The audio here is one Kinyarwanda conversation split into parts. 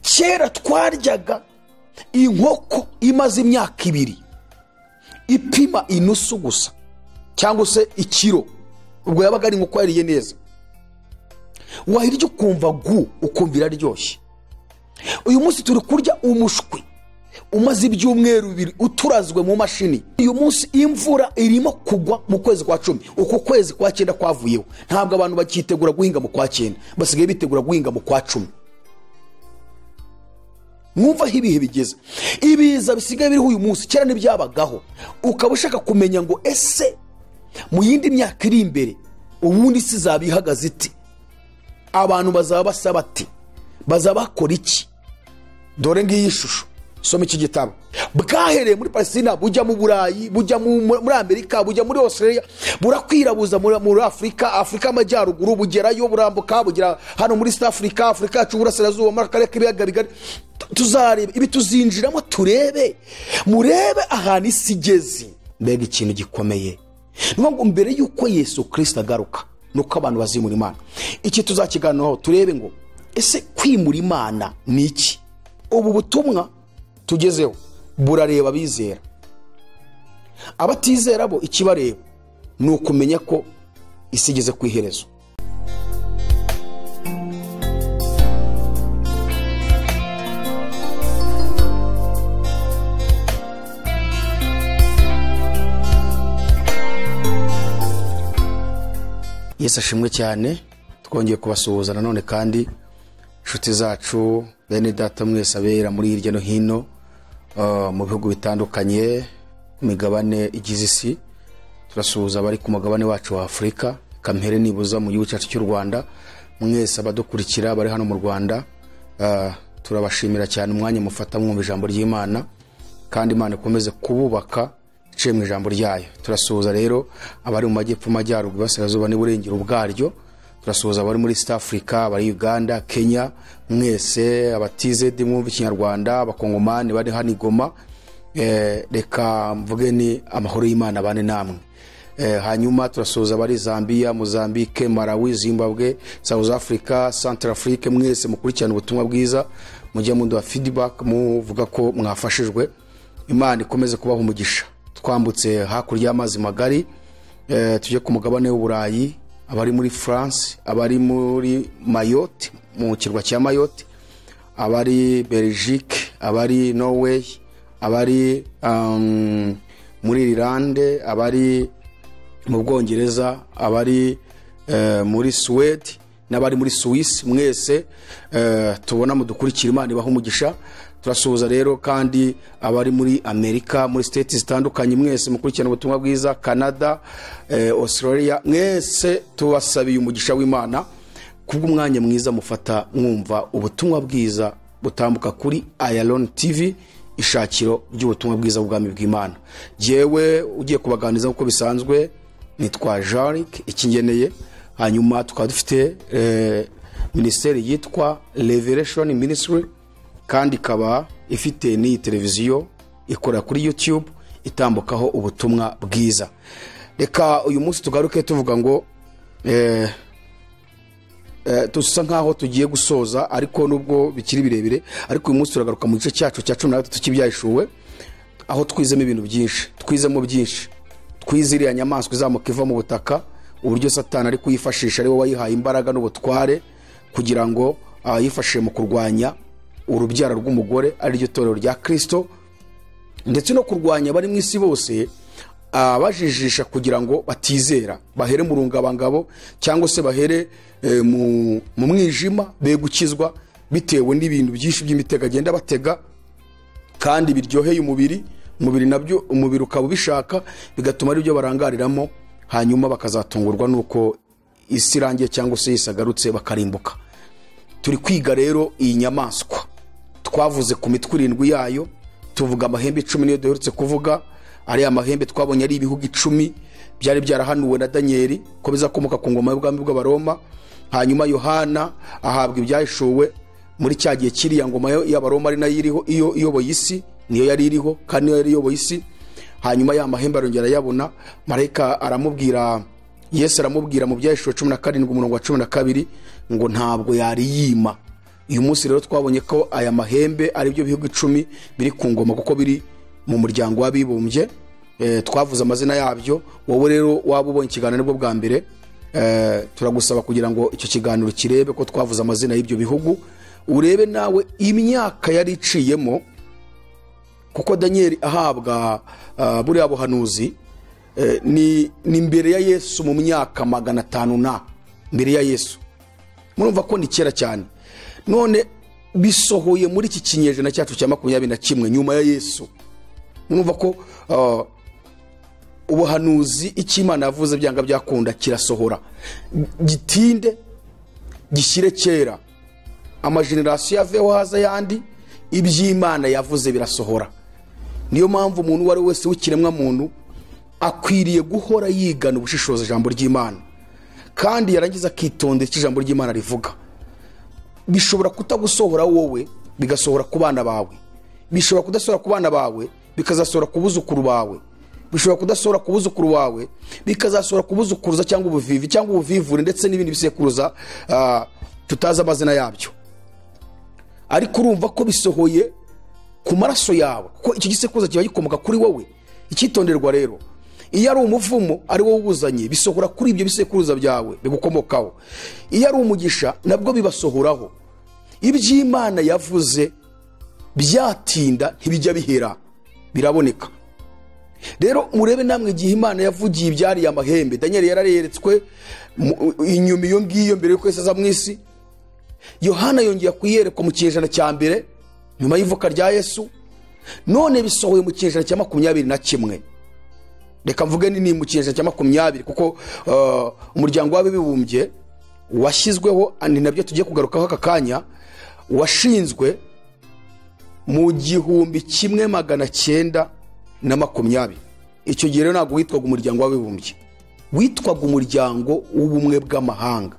kera twaryaga inkoko imaze imyaka ibiri ipima inusu gusa cyangwa se ikiro ubwo yabaga ari inkoko yariye neza wayirya ukumva gu ukumva iraryoshye uyu munsi turi kurya umushwi umaze ibyumweru bibiri uturazwe mu mashini uyu munsi imvura irimo kugwa mu kwezi kwa cumi uku kwezi kwa cyenda kwavuyeho ntabwo abantu bakitegura guhinga mu kwa cyenda basigaye bitegura guhinga mu kwa cumi mwumva aho ibihe bigeze ibiza bisigaye biriho uyu munsi kera ntibyabagaho ukaba ushaka kumenya ngo ese mu yindi myaka iri imbere ubundi isi izaba ihagaze iti abantu bazaba basa bati bazaba bakora iki dore ngiyi shusho soma iki gitabo bwahereye muri palestina bujya mu burayi bujya muri amerika bujya muri australia burakwirabuza muri afurika afurika y'amajyaruguru bugerayo burambuka bugera hano muri south africa afurika yacu burasirazuba muri akarere k'ibiyaga bigari tuzareba ibi tuzinjiramo turebe murebe ahantu isi igeze mbega ikintu gikomeye ngo mbere y'uko yesu kirisita agaruka nuko abantu bazimura imana iki tuzakiganiraho turebe ngo ese kwimura imana ni iki ubu butumwa tugezeho burareba abizera abatizera bo ikibareba ni ukumenya ko isi igeze ku iherezo yesu ashimwe cyane twongeye kubasuhuza nanone kandi inshuti zacu bene data mwese abera muri hirya no hino mu bihugu bitandukanye ku migabane igize isi turasuhuza abari ku mugabane wacu wa afurika kamere nibuza mu gihugu cyacu cy'u rwanda mwese abadukurikira bari hano mu rwanda turabashimira cyane umwanya mufata mwumva ijambo ry'imana kandi imana ikomeze kububaka iciye mu ijambo ryayo turasuhuza rero abari mu majyepfo amajyaruguru iburasirazuba n'iburengero ubwaryo turasuhuza abari muri east africa abari uganda kenya mwese abatizedi mwumva ikinyarwanda abakongomani bari hano igoma reka mvuge ni amahoro y'imana abane namwe hanyuma turasuhuza abari zambia mozambique malawi zimbabwe south africa central africa mwese mukurikirana ubutumwa bwiza mujya muduha feedback muvuga ko mwafashijwe imana ikomeze kubaha umugisha twambutse hakurya y'amazi magari tujye ku mugabane w'uburayi abari muri france abari muri mayotte mu kirwa cya mayotte abari belgique abari norway abari muri irlande abari mu bwongereza abari muri suwede n'abari muri suwisi mwese tubona mudukurikira imana ibaha umugisha turasuhuza rero kandi abari muri amerika muri siteti zitandukanye mwese mukurikirana ubutumwa bwiza canada australia mwese tubasabiye umugisha w'imana kubw'umwanya mwiza mufata mwumva ubutumwa bwiza butambuka kuri ayaloni tivi ishakiro ry'ubutumwa bwiza bw'ubwami bw'imana yewe ugiye kubaganiriza nk'uko bisanzwe nitwa jarike ikingeneye hanyuma tukaba dufite minisiteri yitwa revereshoni minisitiri kandi ikaba ifite n'iyi televiziyo ikora kuri yutube itambukaho ubutumwa bwiza reka uyu munsi tugaruke tuvuga ngo dusa nkaho tugiye gusoza ariko nubwo bikiri birebire ariko uyu munsi turagaruka mu gice cyacu cya cumi na gatatu cy'ibyahishuwe aho twizemo ibintu byinshi twizemo byinshi twize iriya nyamaswa izamuka iva mu butaka uburyo satana ari kuyifashisha ari wowe wayihaye imbaraga n'ubutware kugira ngo yifashishe mu kurwanya urubyaro rw'umugore ariryo torero rya kirisito ndetse no kurwanya abari mu isi bose abajijisha kugira ngo batizera bahere mu rungabangabo cyangwa se bahere mu mwijima be gukizwa bitewe n'ibintu byinshi by'imitego agenda batega kandi biryoheye umubiri umubiri nabyo umubiri ukaba ubishaka bigatuma ari byo barangariramo hanyuma bakazatungurwa n'uko isi irangiye cyangwa se yisagarutse bakarimbuka turi kwiga rero iyi nyamaswa twavuze ku mitwe irindwi yayo tuvuga amahembe icumi niyo duherutse kuvuga ariya mahembe twabonye ari ibihugu icumi byari byarahanuwe na daniyeli ko bizakomoka ku ngoma y'ubwami bw'abaroma hanyuma yohana ahabwa ibyahishuwe muri cya gihe kiriya ngoma y'abaroma ari nayo iriho iyo iyoboye isi niyo yari iriho kandi niyo yari iyoboye isi hanyuma ya mahembe arongera ayabona marayika aramubwira yesu aramubwira mu byahishuwe cumi na karindwi umurongo wa cumi na kabiri ngo ntabwo yariyima uyu munsi rero twabonye ko aya mahembe ari byo bihugu icumi biri ku ngoma kuko biri mu muryango w'abibumbye Eh, twavuze amazina yabyo wowe rero waba ubonye ikiganiro nibwo bwa mbere eh, turagusaba kugira ngo icyo kiganiro kirebe ko twavuze amazina y'ibyo bihugu urebe nawe imyaka yari iciyemo kuko daniyeli ahabwa ah, buriya buhanuzi eh, ni, ni mbere ya yesu mu myaka magana atanu na mbere ya yesu murumva ko ni kera cyane none bisohoye muri iki kinyejana cyacu cya makumyabiri na kimwe nyuma ya yesu murumva ko ah, ubuhanuzi icyo imana yavuze byanga byakunda kirasohora gitinde gishyire kera amajenerasiyo yaveho haza ayandi iby'imana yavuze birasohora niyo mpamvu umuntu uwo ari we wese w'ikiremwa muntu akwiriye guhora yigana ubushishozi ijambo ry'imana kandi yarangiza akitondera icyo ijambo ry'imana rivuga bishobora kutagusohora wowe bigasohora ku bana bawe bishobora kudasohora ku bana bawe bikazasohora ku buzukuru bawe bishobora kudasohora ku buzukuru wawe bikazasohora ku buzukuruza cyangwa ubuvivi cyangwa ubuvivure ndetse n'ibindi bisekuruza ah, tutazi amazina yabyo ariko urumva ko bisohoye ku maraso yawe kuko icyo gisekuruza kiba gikomoka kuri wowe icyitonderwa rero iyo ari umuvumo ari wowe ubuzanye bisohora kuri ibyo bisekuruza byawe bigukomokaho iyo ari umugisha nabwo bibasohoraho iby'imana yavuze byatinda ntibijya bihera biraboneka rero murebe namwe igihe imana yavugiye ibyariye amahembe daniyeli yarareretswe mu- inyuma iyo ngiyo mbere y'uko yose aza mu isi yohana yongera kuyerekwa mu kinyejana cya mbere nyuma y'ivuka rya yesu none bisohoye mu kinyejana cya makumyabiri na kimwe reka mvuge ni mu kinyejana cya makumyabiri kuko uh, umuryango w'abibumbye washyizweho ni nabyo tugiye kugarukaho aka kanya washinzwe mu gihumbi kimwe magana cyenda na makumyabiri icyo gihe rero ntabwo witwaga umuryango w'abibumbye witwaga umuryango w'ubumwe bw'amahanga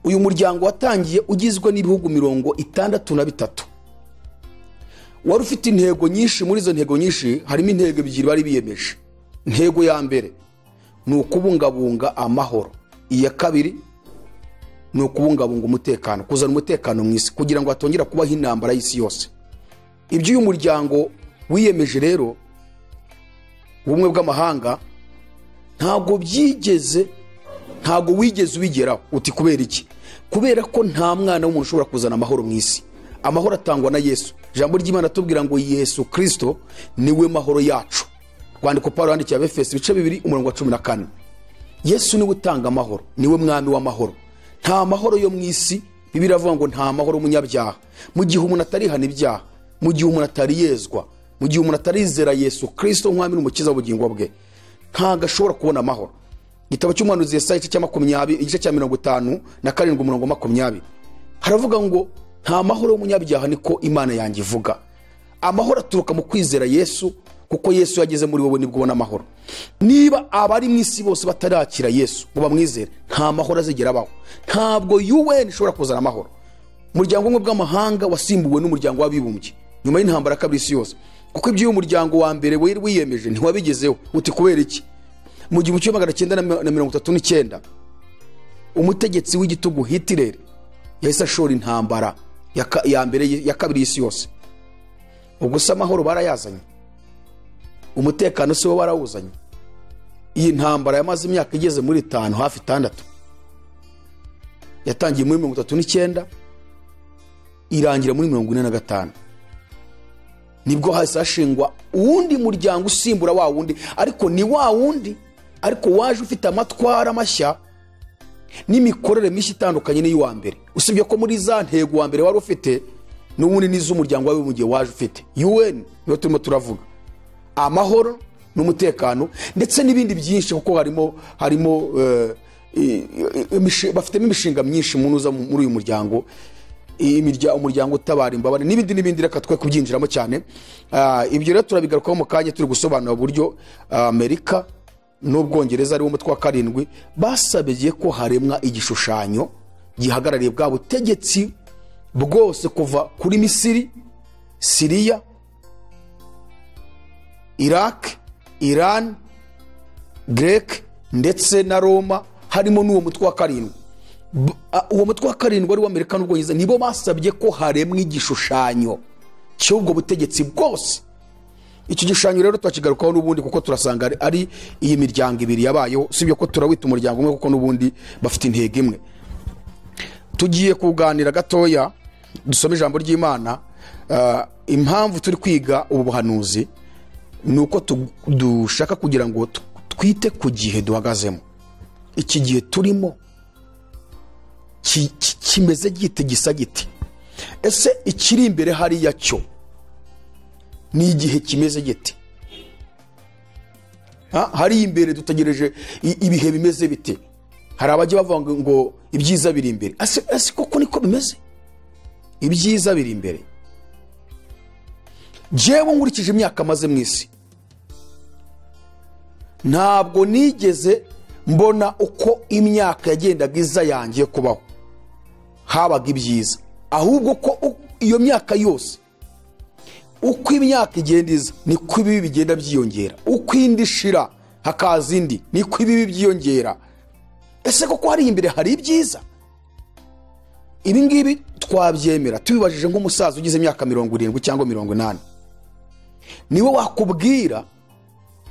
uyu muryango watangiye ugizwe n'ibihugu mirongo itandatu na bitatu wari ufite intego nyinshi muri izo ntego nyinshi harimo intego ebyiri bari biyemeje intego ya mbere ni ukubungabunga amahoro iya kabiri ni ukubungabunga umutekano kuzana umutekano mu isi kugira ngo hatongera kubaho intambara y'isi yose ibyo uyu muryango wiyemeje rero ubumwe bw'amahanga ntabwo byigeze ntabwo wigeze ubigeraho uti kubera iki kubera ko nta mwana w'umuntu ushobora kuzana amahoro mu isi amahoro atangwa na yesu ijambo ry'imana atubwira ngo yesu kirisito niwe mahoro yacu rwandiko paul yandikiye abefesi ibice bibiri umurongo wa cumi na kane yesu niwe utanga amahoro niwe mwami w'amahoro nta mahoro yo mu isi bibiri avuga ngo nta mahoro y'umunyabyaha mu gihe umuntu atarihana ibyaha mu gihe umuntu atariyezwa mu gihe umuntu atarizera yesu kirisito nk'umwami n'umukiza w'ubugingo bwe ntabwo ashobora kubona amahoro igitabo cy'umuhanuzi yesaya igice cya makumyabiri igice cya mirongo itanu na karindwi umurongo makumyabiri haravuga ngo nta mahoro y'umunyabyaha niko imana yanjye ivuga amahoro aturuka mu kwizera yesu kuko yesu yageze muri wowe nibwo ubona amahoro niba abari mu isi bose batarakira yesu ngo bamwizere nta mahoro azigera abaho ntabwo un ishobora kuzana amahoro umuryango umwe bw'amahanga wasimbuwe n'umuryango w'abibumbye nyuma y'intambara ya kabiri isi yose kuko ibyo umuryango wa mbere wari wiyemeje ntiwabigezeho uti kubera iki mu gihumbi kimwe magana cyenda na mi- na mirongo itatu n'icyenda umutegetsi w'igitugu hitireri yahise ashora intambara ya ka- ya mbere y- ya kabiri y'isi yose ubwo se amahoro barayazanye umutekano si wo barawuzanye iyi ntambara yamaze imyaka igeze muri itanu hafi itandatu yatangiye muri mirongo itatu n'icyenda irangira muri mirongo ine na gatanu nibwo hahise hashingwa uwundi muryango usimbura wa wundi ariko ni wa wundi ariko waje ufite amatwara mashya n'imikorere mishya itandukanye n'iy'uwa mbere usibye ko muri za ntego uwa mbere wari ufite n'ubundi n'iz'umuryango wawe mu gihe waje ufite un niyo turimo turavuga amahoro n'umutekano ndetse n'ibindi byinshi kuko harimo harimo eh, i- i- imishi- bafitemo imishinga myinshi mu nuza muri uyu muryango i- imirya- umuryango utabara imbabare n'ibindi n'ibindi reka twe kubyinjiramo cyane Ah, ibyo rero turabigarukaho mu kanya turi gusobanura uburyo ah, amerika n'ubwongereza ari wo mutwe wa karindwi basabye ko haremwa igishushanyo gihagarariye bwa butegetsi bwose kuva kuri misiri siriya iraq iran grek ndetse na roma harimo n'uwo mutwe wa karindwi B- Ah, uwo mutwe wa karindwi wari w'amerika n'ubwongereza nibo basabye ko haremwa igishushanyo cy'ubwo butegetsi bwose icyo gishushanyo rero turakigarukaho n'ubundi kuko turasanga ari- ari iyi miryango ibiri yabayeho sibyo ko turawita umuryango umwe kuko n'ubundi bafite intego imwe tugiye kuganira gatoya dusome ijambo ry'imana Ah, impamvu turi kwiga ubu buhanuzi ni uko tu- dushaka kugira ngo tu- twite ku gihe duhagazemo iki gihe turimo ki- ki- kimeze gite gisa giti ese ikiri imbere hariya cyo ni igihe kimeze giti Ha, hariya imbere dutegereje i- ibihe bimeze bite hari abajya bavuga ngo- ngo ibyiza biri imbere ese ese koko niko bimeze ibyiza biri imbere jewe nkurikije imyaka maze mu isi ntabwo nigeze mbona uko imyaka yagendaga iza yangiye kubaho habaga ibyiza ahubwo ko u- iyo myaka yose uko imyaka igenda iza niko ibibi bigenda byiyongera uko indi ishira hakaza indi niko ibibi byiyongera ese koko hariya imbere hari ibyiza ibi ngibi twabyemera tubibajije nk'umusaza ugize imyaka mirongo irindwi cyangwa mirongo inani niwe wakubwira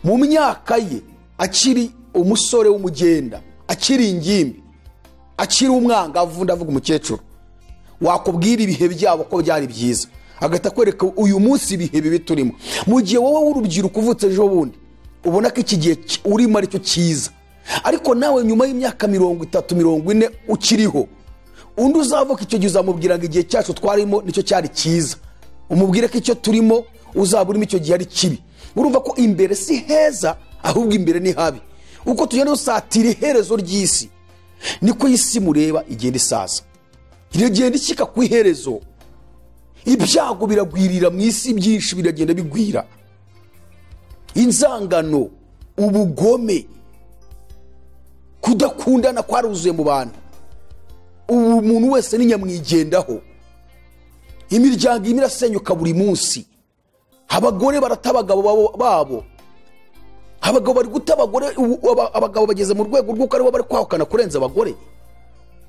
mu myaka ye akiri umusore w'umugenda akiri ingimbi akiri umwangavu ndavuga umukecuru wakubwira ibihe byabo ko byari byiza agahita akwereka uyu munsi ibihe bibi turimo mu gihe wowe w'urubyiruko uvutse ejo bundi ubona ko iki gihe ki- urimo ari cyo cyiza ariko nawe nyuma y'imyaka mirongo itatu mirongo ine ukiriho undi uzavuka icyo gihe uzamubwira ngo igihe cyacu twarimo nicyo cyari cyiza umubwire ko icyo turimo uzaba urimo icyo gihe ari kibi urumva ko imbere si heza ahubwo imbere ni habi uko tugenda dusatira iherezo ry'isi niko iyi si mureba igenda isaza iragenda ishyika ku iherezo ibyago biragwirira mu isi byinshi biragenda bigwira inzangano ubugome kudakundana kwaruzuye mu bantu ubu umuntu wese ni nyamwigendaho imiryango irimo irasenyuka buri munsi abagore barata abagabo babo- babo abagabo bari guta abagore ubu- aba- abagabo bageze mu rwego rw'uko aribo bari kwahukana kurenza abagore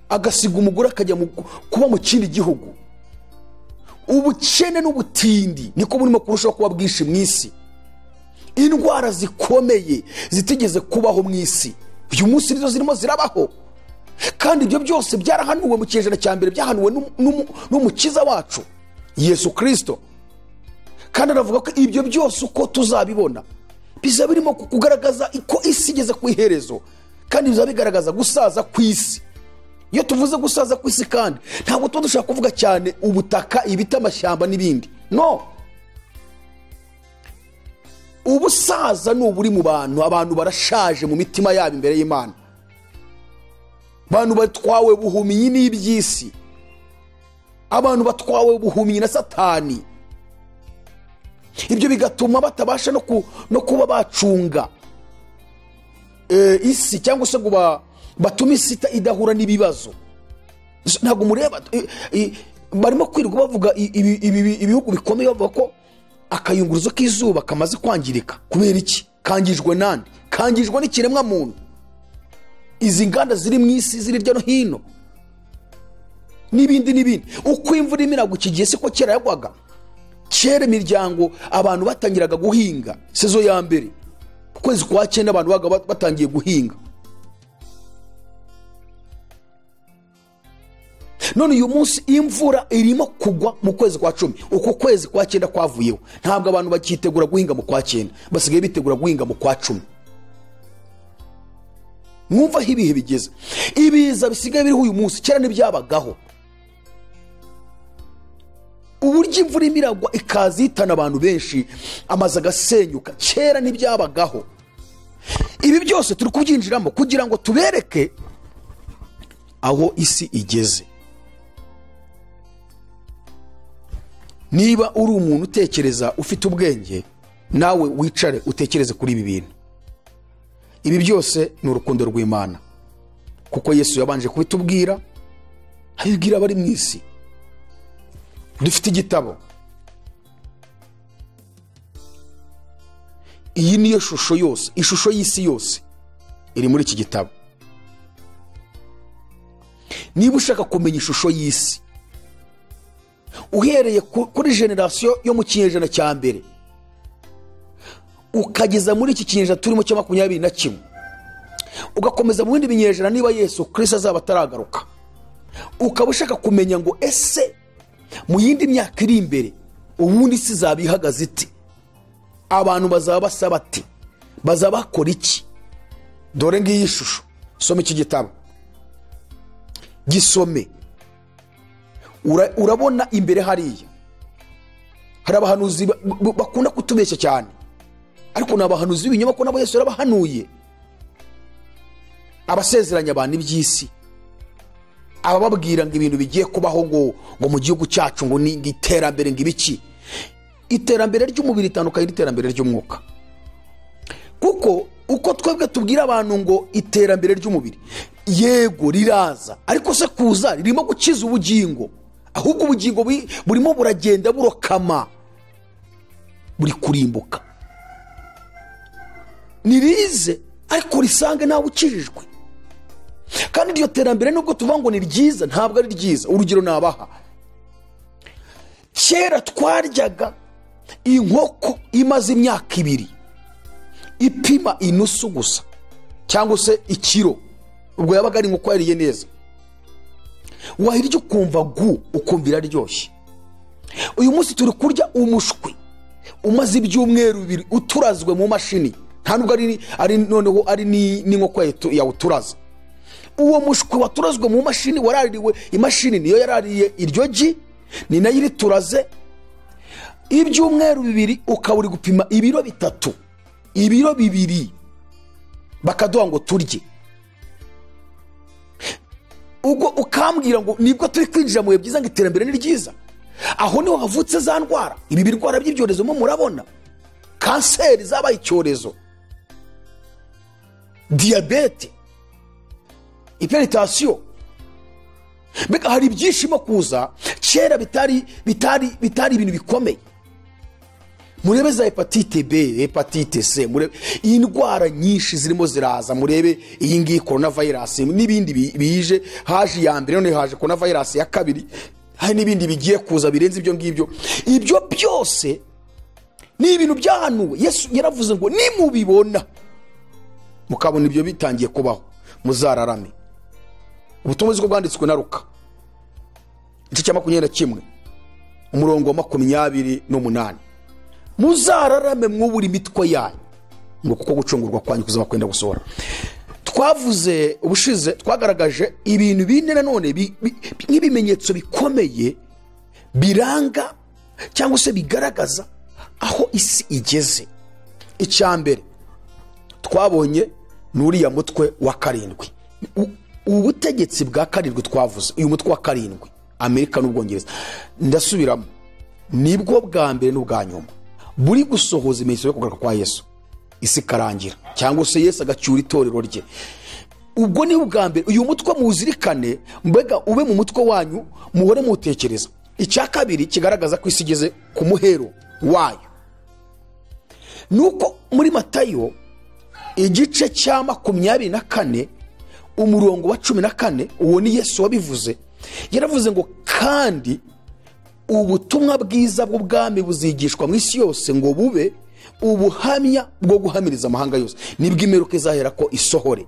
agasiga umugore akajya mu- kuba mu kindi gihugu ubukene n'ubutindi niko burimo kurushaho kuba bwinshi mu isi indwara zikomeye zitigeze kubaho mu isi uyu munsi nizo zirimo zirabaho kandi ibyo byose byarahanuwe mu kinyejana cya mbere byahanuwe n'umu- n'umu- n'umukiza wacu yesu kirisito kandi anavuga ko ibyo byose uko tuzabibona biza birimo ku- kugaragaza ko isi igeze ku iherezo kandi biza bigaragaza gusaza ku isi iyo tuvuze gusaza ku isi kandi ntabwo tuba dushaka kuvuga cyane ubutaka ibiti amashyamba n'ibindi no ubusaza ni uburi mu bantu abantu barashaje mu mitima yabo imbere y'imana abantu batwawe buhumyi n'iby'isi abantu batwawe buhumyi na satani ibyo bigatuma batabasha no ku- no kuba bacunga eh, isi cyangwa se ngo ba- batume isi ita- idahura n'ibibazo S- ntabwo mureba i- i- barimo kwirirwa bavuga i- ibi- ibi- ibihugu bikomeye bavuga ko akayunguruzo k'izuba kamaze kwangirika kubera iki kangijwe nande kangijwe n'ikiremwa muntu izi nganda ziri mu isi ziri hirya no hino n'ibindi n'ibindi uko imvura irimo iragwa iki gihe siko kera yagwaga kera imiryango abantu batangiraga guhinga sezo ya mbere ku kwezi kwa cyenda abantu baga batangiye guhinga none uyu munsi imvura irimo kugwa mu kwezi kwa cumi uko kwezi kwa cyenda kwavuyeho ntabwo abantu bakitegura guhinga mu kwa cyenda basigaye bitegura guhinga mu kwa cumi mwumva aho ibihe bigeze ibiza bisigaye biriho uyu munsi kera ntibyabagaho uburyo imvura irimo iragwa ikaza ihitana abantu benshi amazu agasenyuka kera ntibyabagaho ibi byose turi kubyinjiramo kugira ngo tubereke aho isi igeze niba uri umuntu utekereza ufite ubwenge nawe wicare utekereze kuri ibi bintu ibi byose ni urukundo rw'imana kuko yesu yabanje kubitubwira abibwira abari mu isi dufite igitabo iyi niyo shusho yose ishusho y'isi yose iri muri iki gitabo niba ushaka kumenya ishusho y'isi uhereye ku- kuri generasiyo yo mu kinyejana cya mbere ukageza muri iki kinyejana turimo cya makumyabiri na kimwe ugakomeza mu bindi binyejana niba yesu kirisita azaba ataragaruka ukaba ushaka kumenya ngo ese mu yindi myaka iri imbere ubundi isi izaba ihagaze iti abantu bazaba basaba ati bazaba bakora iki dore ngiyi shusho soma iki gitabo gisome Ura- urabona imbere hariya hari abahanuzi ba- ba- bakunda kutubeshya cyane ariko ni abahanuzi b'ibinyoma ko nabo yesu yarabahanuye abasezeranya abantu iby'isi abababwira ngo ibintu bigiye kubaho ngo ngo mu gihugu cyacu ngo ni ngo iterambere ngo ibiki iterambere ry'umubiri ritandukanye n'iterambere ry'umwuka kuko uko twebwe tubwira abantu ngo iterambere ry'umubiri yego riraza ariko se kuza ririmo gukiza ubugingo ahubwo ubugingo buri- burimo buragenda burokama buri kurimbuka nirize ariko risange nawe ukijijwe kandi iryo terambere nubwo tuvuga ngo ni ryiza ntabwo ari ryiza urugero nabaha kera twaryaga inkoko imaze imyaka ibiri ipima inusu gusa cyangwa se ikiro ubwo yabaga ari inkoko yariye neza wahirya ukumva gu ukumva iraryoshye uyu munsi turi kurya umushwi umaze ibyumweru bibiri uturazwe mu mashini nta nubwo ari, ari noneho ari ni- n'inkoko yayitu- yawuturaza uwo mushwi waturazwe mu mashini waraririwe imashini niyo yarariye iryo gi ni nayo irituraze ibyumweru bibiri ukaba uri gupima ibiro bitatu ibiro bibiri bakaduha ngo turye ubwo ukambwira ngo nibwo turi kwinjira mu bihe byiza ngo iterambere ni ryiza aho niho havutse za ndwara ibi birwara by'ibyorezo mo murabona kanseri zabaye icyorezo diyabete iperitasiyo mbega hari ibyishimo kuza kera bitari bitari bitari ibintu bikomeye murebe za hepatite b hepatite c murebe indwara nyinshi zirimo ziraza murebe iyi ngiyi korona vayirasi n'ibindi bi- bije haje iya mbere noneho haje korona vayirasi ya kabiri hari n'ibindi bigiye kuza birenze ibyo ngibyo ibyo byose ni ibintu byahanuwe yesu yaravuze ngo nimubibona mukabona ibyo bitangiye kubaho muzararame ubutumwa bw'ubwo bwanditswe na ruka igice cya makumyabiri na kimwe umurongo wa makumyabiri n'umunani muzararame mwubura imitwe yanyu ngo kuko gucungurwa kwanyu kuzaba kwenda gusohora twavuze ubushize twagaragaje ibintu bine nanone bi- bi- nk'ibimenyetso bikomeye biranga cyangwa se bigaragaza aho isi igeze icya mbere twabonye ni uriya mutwe wa karindwi U- ubutegetsi bwa karindwi twavuze uyu mutwe wa karindwi amerika n'ubwongereza ndasubiramo nibwo bwa mbere n'ubwa nyuma buri gusohoza imenyetso yo kugaruka kwa yesu isi ikarangira cyangwa se yesu agacyura itorero rye ubwo ni ubwa mbere uyu mutwe muzirikane mbega ube mu mutwe wanyu muhore muwutekereza icya kabiri kigaragaza ko isi igeze ku muhero wayo ni uko muri matayo igice cya makumyabiri na kane umurongo wa cumi na kane uwo ni yesu wabivuze yaravuze ngo kandi ubutumwa bwiza bw'ubwami buzigishwa mu isi yose ngo bube ubuhamya bwo guhamiriza amahanga yose nibwo imperuka izahera ko isohore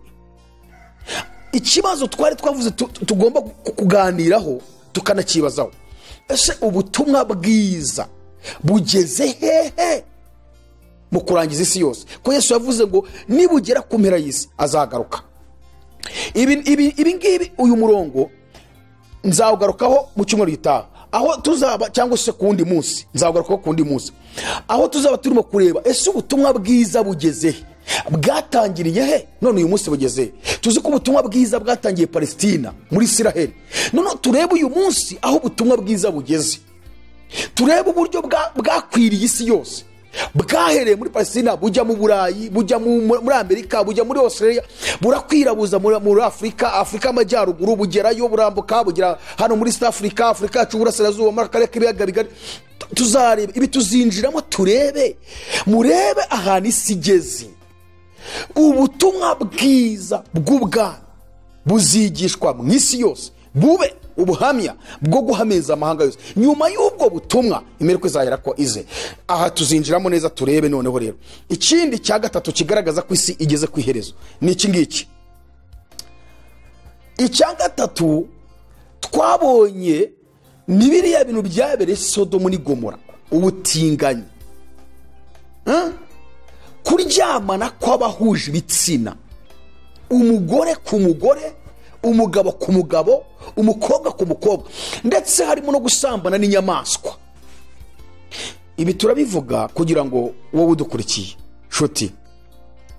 ikibazo twari twavuze tu- tu- tugomba ku- kuganiraho tukanakibazaho ese ubutumwa bwiza bugeze hehe mu kurangiza isi yose ko yesu yavuze ngo nibugera ku mpera y'isi azagaruka ibi- ibi ibi ngibi uyu murongo nzawugarukaho mu cyumweru gitaha aho tuzaba cyangwa se ku wundi munsi nzawugarukaho ku wundi munsi aho tuzaba turimo kureba ese ubutumwa bwiza bugeze he bwatangiriye he none uyu munsi bugeze he tuzi ko ubutumwa bwiza bwatangiye palesitina muri isiraheli none turebe uyu munsi aho ubutumwa bwiza bugeze turebe uburyo bwa- bwakwiriye isi yose bwahereye muri palestina bujya mu burayi bujya mu- mu- muri amerika bujya muri australia burakwirabuza muri muri afurika afurika y'amajyaruguru bugerayo burambuka bugera hano muri south africa afurika yacu uburasirazuba muri akarere k'ibiyaga bigari Tu- tuzareba ibi tuzinjiramo turebe murebe ahantu isi igeze ubutumwa bwiza bw'ubwami buzigishwa mu isi yose bube ubuhamya bwo guhamiriza amahanga yose nyuma y'ubwo butumwa imeriko izahera ko ize aha tuzinjiramo neza turebe noneho rero ikindi cya gatatu kigaragaza ko isi igeze ku iherezo ni iki ngiki icya gatatu twabonye ni biriya bintu byabereye sodomu n'i gomora ubutinganyi Eh? kuryamana kw'abahuje ibitsina umugore ku mugore umugabo ku mugabo umukobwa ku mukobwa ndetse harimo no gusambana n'inyamaswa ibi turabivuga kugira ngo wowe udukurikiye nshuti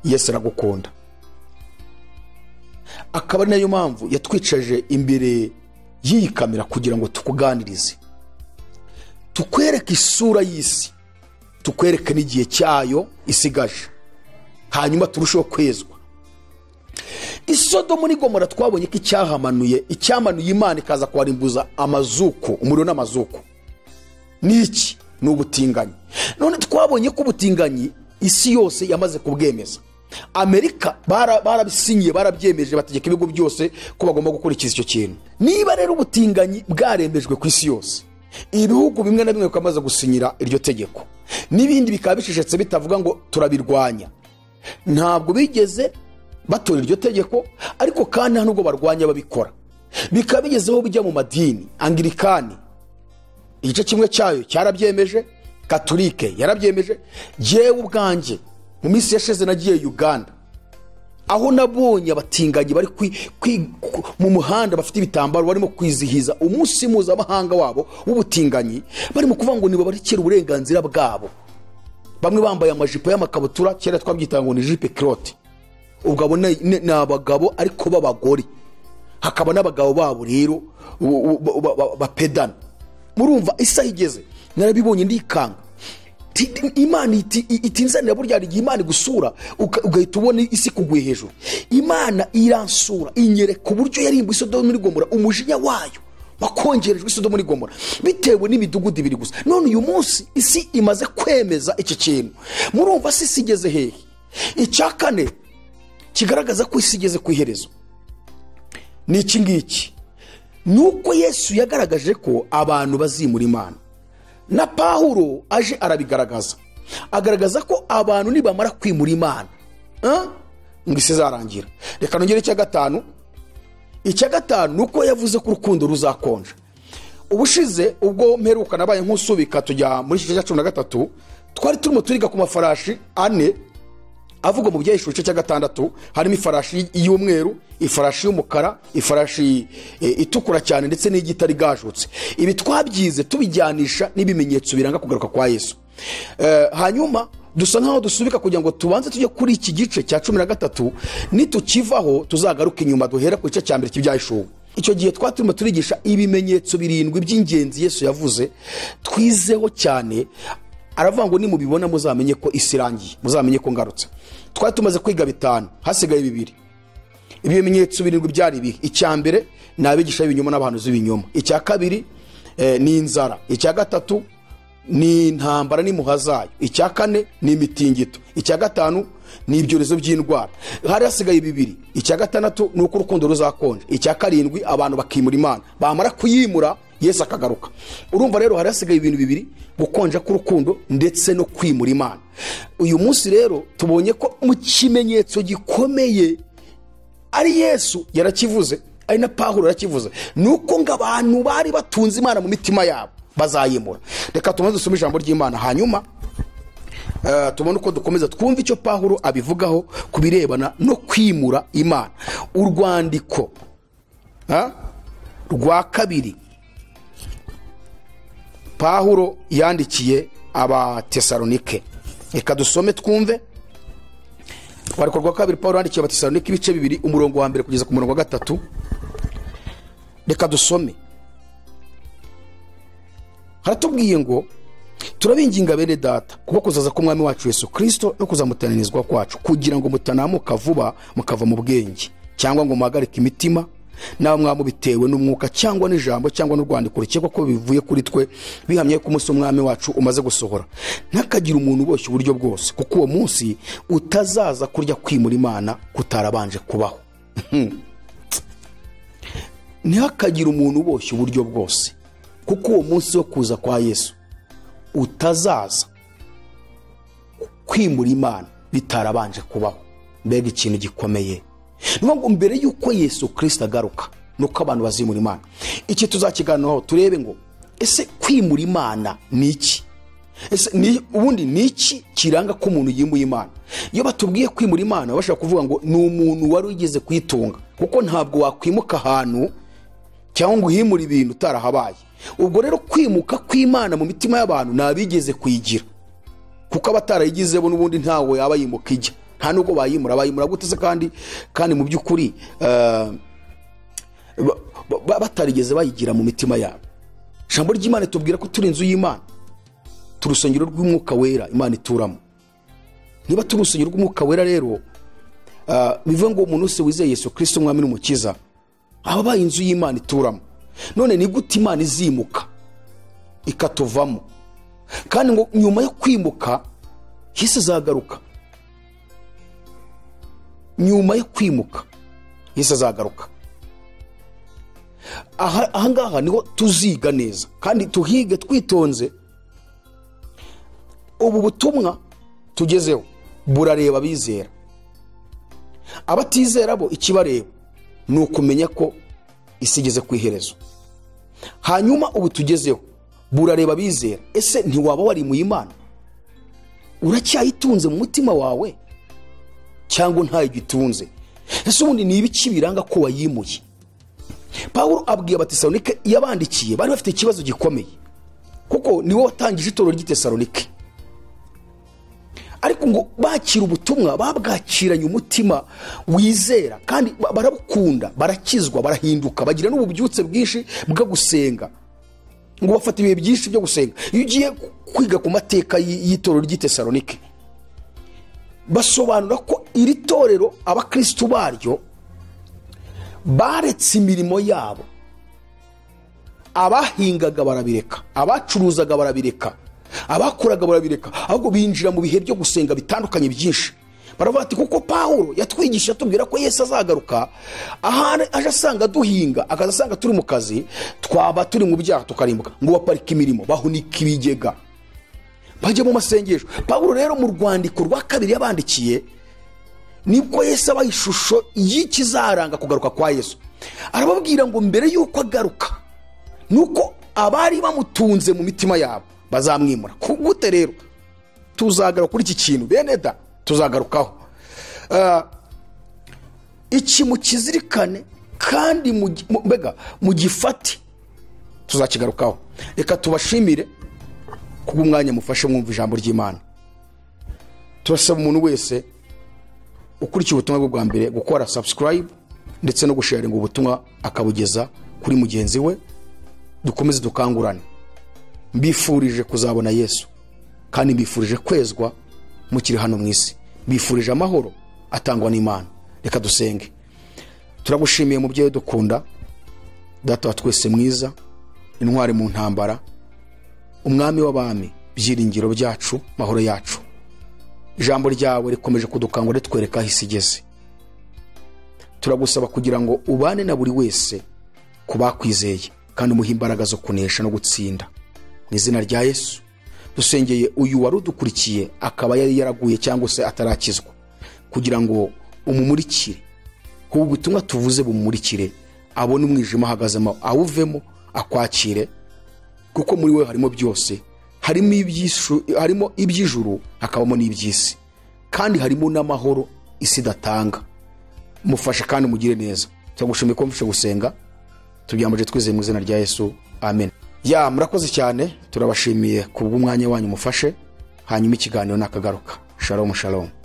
yesu aragukunda akaba ari nayo mpamvu yatwicaje imbere y'iyi kamera kugira ngo tukuganirize tukwereke isura y'isi tukwereke n'igihe cyayo isigaje hanyuma turusheho kwezwa isodomu n'igomora twabonye ko icyahamanuye icyamanuye imana ikaza kuharimbuza amazuko umuriro n'amazuko ni iki ni ubutinganyi none twabonye ko ubutinganyi isi yose yamaze kubwemeza amerika bara- barabisinyiye barabyemeje bategeka ibigo byose ko bagomba gukurikiza icyo kintu niba rero ubutinganyi bwaremejwe ku isi yose ibihugu bimwe na bimwe bikamaze gusinyira iryo tegeko n'ibindi bikaba bicecetse bitavuga ngo turabirwanya ntabwo bigeze batora iryo tegeko ariko kandi nta nubwo barwanya babikora bikaba bigezeho bijya mu madini angirikani igice kimwe cyayo cyarabyemeje katolike yarabyemeje jyewe ubwanjye mu minsi yashize nagiye uganda aho nabonye abatinganyi bari kwi- kwi- ku- mu muhanda bafite ibitambaro barimo kwizihiza umunsi mpuzamahanga wabo w'ubutinganyi barimo kuvuga ngo nibabarekere uburenganzira bwabo bamwe bambaye amajipo y'amakabutura kera twabyitaga ngo ni jipe kirote ubwo abo ni ni abagabo ariko b'abagore hakaba n'abagabo babo rero u- u- ba- ba- bapedana murumva isaha igeze narabibonye ndikanga Ti- imana iti- i- itinzanira burya hari igihe imana igusura uka- ugahita ubona isi kuguye hejuru imana iransura inyereka uburyo yarimbuye isodomu muri gomora umujinya wayo wakongerejwe isodomu muri gomora bitewe n'imidugudu ibiri gusa none uyu munsi isi imaze kwemeza iki kintu murumva si isi igeze hehe icya kane kigaragaza ko isi igeze ku iherezo ni iki ngiki ni uko yesu yagaragaje ko abantu bazimura imana na pawulo aje arabigaragaza agaragaza ko abantu nibamara kwimura imana eh, ngo isi izarangira reka nongere icya gatanu icya gatanu ni uko yavuze ko urukundo ruzakonja ubushize ubwo mperuka nabaye nk'usubika tujya muri iki cya cumi na gatatu twari turimo turiga ku mafarashi ane avugwa mu byahishura igice cya gatandatu harimo ifarashi y'umweru ifarashi y'umukara ifarashi e, itukura cyane ndetse n'igitari gashutse ibi twabyize tubijyanisha n'ibimenyetso biranga kugaruka kwa yesu Eh, hanyuma dusa nkaho dusubika kugira ngo tubanze tujye kuri iki gice cya cumi na gatatu nitukivaho tuzagaruka inyuma duhera ku gice cya mbere cy'ibyahishuwe icyo gihe twari turimo turigisha ibimenyetso birindwi by'ingenzi yesu yavuze twizeho cyane aravuga ngo nimubibona muzamenye ko isi irangiye muzamenye ko ngarutse twari tumaze kwiga bitanu hasigaye bibiri ibi bimenyetso birindwi byari ibihe icya mbere ni abigisha b'ibinyoma n'abahanuzi b'ibinyoma icya kabiri eh, ni inzara icya gatatu ni intambara n'impuha zayo icya kane ni imitingito icya gatanu ni ibyorezo by'indwara hari hasigaye bibiri icya gatandatu ni uko urukundo ruzakonja icya karindwi abantu bakimura imana bamara kuyimura yesu akagaruka urumva rero hari hasigaye ibintu bibiri gukonja k'urukundo ndetse no kwimura imana uyu munsi rero tubonye ko mu kimenyetso gikomeye ari yesu yarakivuze ari na pawulo yarakivuze ni uko ngo abantu bari batunze imana mu mitima yabo bazayimura reka tumaze dusome ijambo ry'imana hanyuma eh, tubone uko dukomeza twumve icyo pawulo abivugaho ku birebana no kwimura imana urwandiko ah, rwa kabiri pawulo yandikiye abatesalonike reka dusome twumve wariko rwa kabiri paul yandikiye abatesalonike ibice bibiri umurongo wa mbere kugeza ku murongo wa gatatu reka dusome haratubwiye ngo turabinginga bene data kuba kuzaza k'umwami wacu yesu kirisito no kuzamutanirizwa kwacu kugira ngo mutanamuka vuba mukava mu bwenge cyangwa ngo muhagarike imitima nawe mwamubitewe n'umwuka cyangwa n'ijambo cyangwa n'urwandiko rukekwa ko bivuye kuri twe bihamye ko umunsi w'umwami wacu umaze gusohora ntakagira umuntu uboshye uburyo bwose kuko uwo munsi utazaza kurya kwimura imana kutarabanje kubaho ntihakagire umuntu uboshye uburyo bwose kuko uwo munsi wo kuza kwa yesu utazaza kwimura imana bitarabanje kubaho mbega ikintu gikomeye ni ukuvuga ngo mbere y'uko yesu kirisita agaruka ni uko abantu bazimura imana iki tuzakiganiraho turebe ngo ese kwimura imana ni iki ese ni- ubundi ni iki kiranga ko umuntu yimuye imana iyo batubwiye kwimura imana bashobora kuvuga ngo ni umuntu wari wigeze kuyitunga kuko ntabwo wakwimuka ahantu cyangwa ngo uhimure ibintu utarahabaye ubwo rero kwimuka kw'imana mu mitima y'abantu nta bigeze kuyigira kuko abatarayigize bo n'ubundi ntawe yaba yimuka ijya nta nubwo bayimura bayimura gute se kandi kandi mu by'ukuri eh, ba- ba- batarigeze bayigira mu mitima yabo ijambo ry'imana tubwira ko turi inzu y'imana turi urusengero rw'umwuka wera imana ituramo niba turi urusengero rw'umwuka wera rero ah, bivuga ngo umuntu wese wizeye yesu kirisito umwami n'umukiza aba abaye inzu y'imana ituramo none ni gute imana izimuka ikatuvamo kandi ngo nyuma yo kwimuka yesu azagaruka nyuma yo kwimuka yesu azagaruka aha ahangaha niho tuziga neza kandi tuhige twitonze ubu butumwa tugezeho burareba abizera abatizera bo ikibareba ni ukumenya ko isi igeze ku iherezo hanyuma ubu tugezeho burareba abizera ese ntiwaba warimuye imana uracyayitunze mu mutima wawe cyangwa ntayo igitunze ese ubundi ni ibiki biranga ko wayimuye pawulo abwiye abatesalonike yabandikiye bari bafite ikibazo gikomeye kuko niwe watangije itorero ry'itesalonike ariko ngo bakira ubutumwa babwakiranye umutima wizera kandi ba- barabukunda barakizwa barahinduka bagira n'ububyutse bwinshi bwo gusenga ngo bafata ibihe byinshi byo gusenga iyo ugiye ku- kwiga ku mateka y'i- y'itorero ry'itesalonike basobanura ko iri torero abakristu baryo baretse imirimo yabo abahingaga barabireka abacuruzaga barabireka abakoraga barabireka ahubwo binjira mu bihe byo gusenga bitandukanye byinshi baravuga ati kuko pawulo yatwigisha atubwira ko yesu azagaruka ahari aje asanga duhinga akaza asanga turi mu kazi twaba turi mu byaha tukarimbuka ngo baparike imirimo bahunika ibigega bajye mu masengesho pawulo rero mu rwandiko rwa kabiri yabandikiye nibwo yesu aba ishusho y'ikizaranga kugaruka kwa yesu arababwira ngo mbere y'uko agaruka nuko abari bamutunze mu mitima yabo bazamwimura Ku- gute rero tuzagaruka kuri iki kintu bene da tuzagarukaho Ah, iki mukizirikane kandi mugi- mu- mbega mugifate tuzakigarukaho reka tubashimire kubw'umwanya mufashe mwumva ijambo ry'imana turasaba umuntu wese ukurikiye ubutumwa bwe bwa mbere gukora subscribe ndetse no gusharinga ubutumwa akabugeza kuri mugenzi we dukomeze dukangurane mbifurije kuzabona yesu kandi mbifurije kwezwa mukiri hano mu isi mbifurije amahoro atangwa n'imana reka dusenge turagushimiye mubyeyi udukunda data wa twese mwiza intwari mu ntambara umwami w'abami byiringiro byacu mahoro yacu ijambo ryawe rikomeje kudukangura ritwereka aho isi igeze turagusaba kugira ngo ubane na buri wese ku bakwizeye kandi umuhe imbaraga zo kunesha no gutsinda mu izina rya yesu dusengeye uyu wari udukurikiye akaba yari yaraguye cyangwa se atarakizwa kugira ngo umumurikire ubu butumwa tuvuze bumumurikire abone umwijima ahagazemo awuvemo akwakire kuko muri we harimo byose harimo iby'ijuru- harimo iby'ijuru hakabamo n'iby'isi kandi harimo n'amahoro isi idatanga mufashe kandi mugire neza turagushimiye ko mfashe gusenga tubyambuje twizeye mu izina rya yesu amen ya murakoze cyane turabashimiye kubw'umwanya wanyu mufashe hanyuma ikiganiro nakagaruka shalom shalom